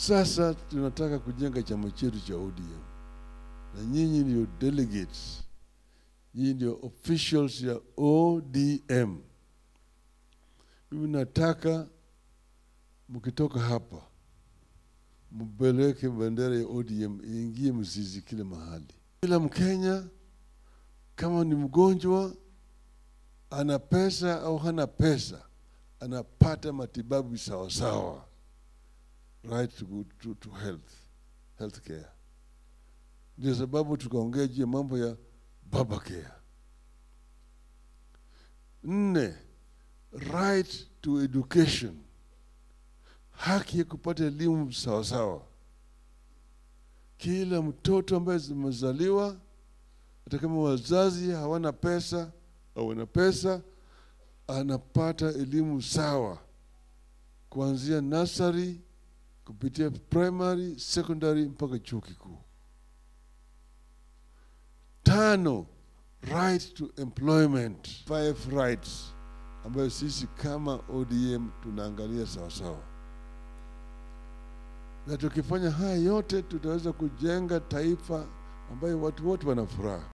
Sasa tunataka kujenga chama chetu cha ODM na nyinyi ndio delegates, nyinyi ndio officials ya ODM. Mimi nataka mkitoka hapa mpeleke bendera ya ODM iingie mzizi kila mahali. Kila Mkenya kama ni mgonjwa, ana pesa au hana pesa, anapata matibabu sawa sawa, right to, good- to, to health, health care. Ndio sababu tukaongea juu ya mambo ya baba care. Nne, right to education, haki ya kupata elimu sawasawa. Kila mtoto ambaye zimezaliwa, hata kama wazazi hawana pesa au wana pesa, anapata elimu sawa kuanzia nursery kupitia primary, secondary mpaka chuo kikuu. Tano, right to employment, five rights ambayo sisi kama ODM tunaangalia sawasawa, na tukifanya haya yote tutaweza kujenga taifa ambayo watu wote wana furaha.